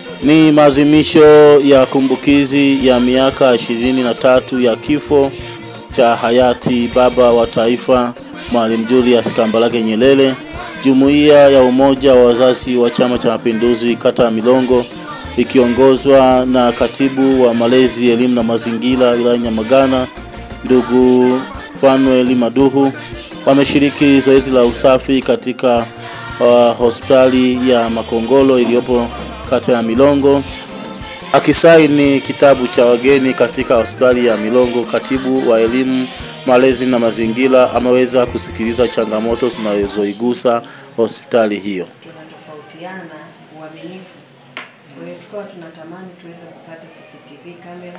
Ni maadhimisho ya kumbukizi ya miaka ishirini na tatu ya kifo cha hayati baba wa taifa Mwalimu Julius Kambarage Nyerere. Jumuiya ya Umoja wa Wazazi wa Chama cha Mapinduzi kata ya Milongo ikiongozwa na katibu wa malezi, elimu na mazingira wilaya Nyamagana, ndugu Fanuel Maduhu wameshiriki zoezi la usafi katika uh, hospitali ya Makongolo iliyopo kata ya Milongo. Akisaini kitabu cha wageni katika hospitali ya Milongo, katibu wa elimu, malezi na mazingira ameweza kusikiliza changamoto zinazoigusa hospitali hiyo. tunatofautiana uaminifu. Kwa hiyo tukawa tunatamani tuweze kupata CCTV kamera.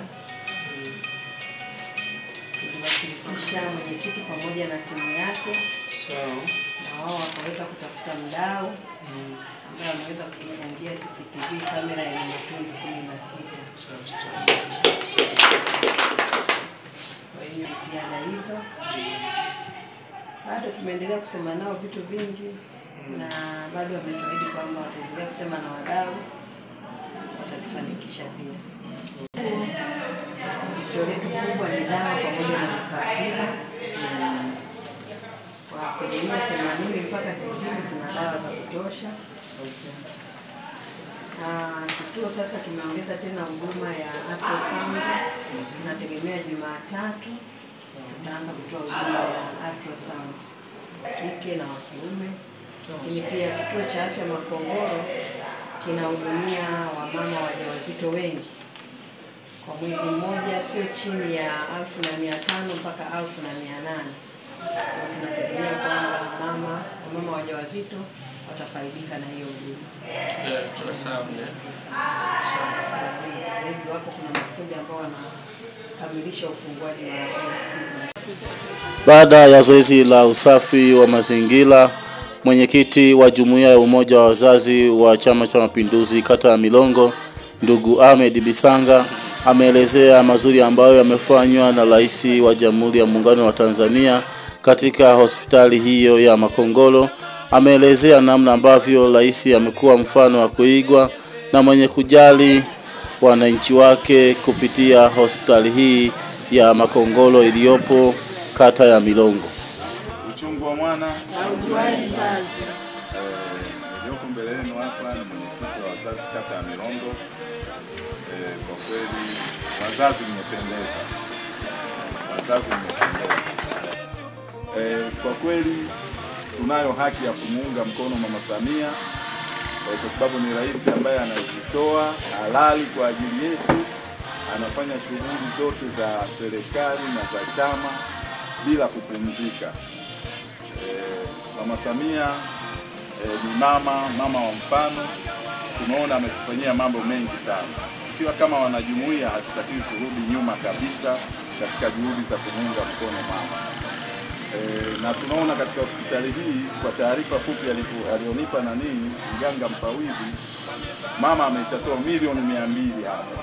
Tuliwashirikisha mwenyekiti pamoja na timu yake, na wao wakaweza kutafuta mdau ambaye ameweza kutufungia CCTV kamera yenye matundu kumi na sita. Kwa hiyo jitihada hizo bado tumeendelea kusema nao vitu vingi na bado wametuahidi kwamba wataendelea kusema na wadau watatufanikisha pia. Tishio letu kubwa ni dawa pamoja na vifaa tiba. Kwa asilimia themanini mpaka tisini tuna dawa za kutosha. Ah, Kituo sasa kimeongeza tena huduma ya ultrasound. Tunategemea Jumatatu tutaanza kutoa huduma ya ultrasound kike na wa kiume, lakini pia kituo cha afya Makongoro kinahudumia wamama wajawazito wengi kwa mwezi mmoja, sio chini ya elfu na mia tano mpaka elfu na mia nane Kwa tunategemea kwamba mama wamama wajawazito watafaidika na hiyo huduma. Sasa hivi wapo kuna mafundi ambao wanakamilisha ufunguaji wa siku Baada ya zoezi la usafi wa mazingira, mwenyekiti wa jumuiya ya umoja wa wazazi wa Chama cha Mapinduzi kata ya Milongo, ndugu Ahmed Bisanga ameelezea mazuri ambayo yamefanywa na Rais wa Jamhuri ya Muungano wa Tanzania katika hospitali hiyo ya Makongoro. Ameelezea namna ambavyo rais amekuwa mfano wa kuigwa na mwenye kujali wananchi wake kupitia hospitali hii ya Makongoro iliyopo kata ya Milongo. Uchungu wa mwana Haujuai mzazi. iliyoko mbele yenu hapa ni mwenyekiti wa wazazi kata ya Milongo. Eh, Kwa kweli wazazi mmependeza, wazazi mmependeza. Eh, Kwa kweli tunayo haki ya kumuunga mkono Mama Samia eh, kwa sababu ni rais ambaye anajitoa halali kwa ajili yetu, anafanya shughuli zote za serikali na za chama bila kupumzika. Eh, Mama Samia eh, ni mama mama wa mfano. Tumeona ametufanyia mambo mengi sana. Ikiwa kama wanajumuiya, hatutakiwi kurudi nyuma kabisa katika juhudi za kumuunga mkono mama. Eh, na tunaona katika hospitali hii, kwa taarifa fupi alipo- alionipa nani mganga mfawidhi, mama ameshatoa milioni mia mbili hapa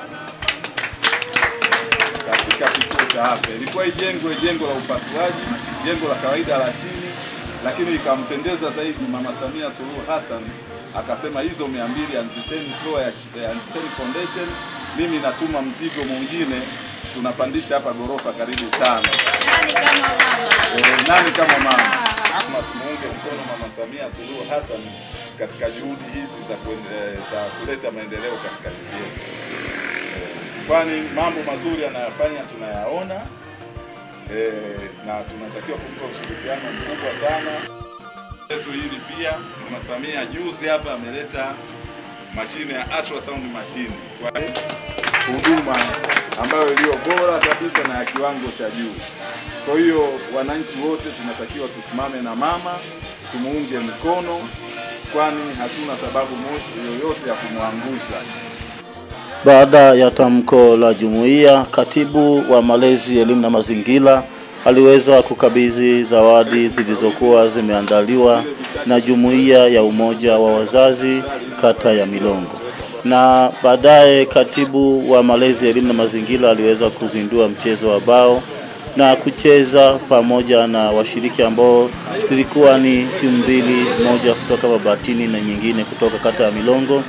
katika kituo cha afya. Ilikuwa ijengwe jengo la upasuaji, jengo la kawaida la chini, lakini ikampendeza zaidi Mama Samia Suluhu Hassan akasema hizo mia mbili anzisheni floor ya ch- eh, anzisheni foundation, mimi natuma mzigo mwingine, tunapandisha hapa ghorofa karibu tano. Eh, nani kama mama? Kama tumuunge mkono Mama Samia Suluhu Hassan katika juhudi hizi za, kuende- za kuleta maendeleo katika nchi yetu kwani mambo mazuri anayofanya tunayaona eh, na tunatakiwa kumpa ushirikiano mkubwa sana letu hili. Pia Mama Samia juzi hapa ameleta mashine ya ultrasound machine kwa huduma ambayo iliyo bora kabisa na ya kiwango cha juu. Kwa hiyo wananchi wote tunatakiwa tusimame na mama, tumuunge mkono, kwani hatuna sababu mo- yoyote ya kumwangusha. Baada ya tamko la jumuiya, katibu wa malezi, elimu na mazingira aliweza kukabidhi zawadi zilizokuwa zimeandaliwa na jumuiya ya umoja wa wazazi kata ya Milongo, na baadaye katibu wa malezi, elimu na mazingira aliweza kuzindua mchezo wa bao na kucheza pamoja na washiriki ambao zilikuwa ni timu mbili, moja kutoka Mabatini na nyingine kutoka kata ya Milongo.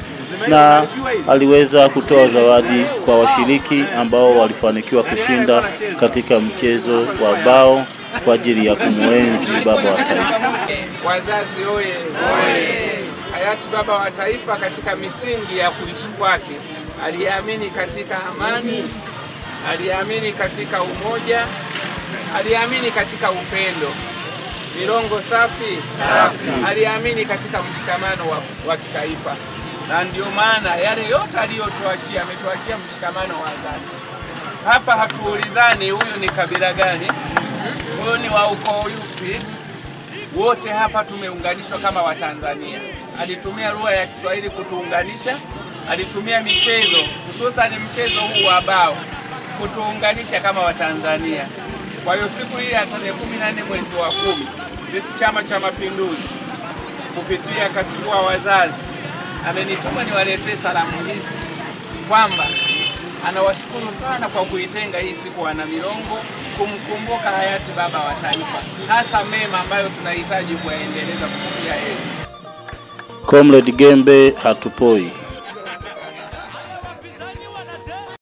na aliweza kutoa zawadi kwa washiriki ambao walifanikiwa kushinda katika mchezo wa bao kwa ajili ya kumwenzi baba wa taifa. Wazazi oye! Hayati baba wa taifa katika misingi ya kuishi kwake aliamini katika amani, aliamini katika umoja, aliamini katika upendo, milongo safi safi, aliamini katika mshikamano wa, wa kitaifa, na ndio maana yale yote aliyotuachia, ametuachia mshikamano wa dhati. Hapa hatuulizani huyu ni kabila gani, huyu ni wa ukoo yupi, wote hapa tumeunganishwa kama Watanzania. Alitumia lugha ya Kiswahili kutuunganisha, alitumia michezo, hususani mchezo huu wa bao kutuunganisha kama Watanzania. Kwa hiyo siku hii ya tarehe kumi na nne mwezi wa kumi, sisi Chama cha Mapinduzi kupitia katibu wa wazazi amenituma niwaletee salamu hizi kwamba anawashukuru sana kwa kuitenga hii siku wana Milongo kumkumbuka hayati baba wa taifa, hasa mema ambayo tunahitaji kuyaendeleza kupitia yeye. Comrade Gembe hatupoi.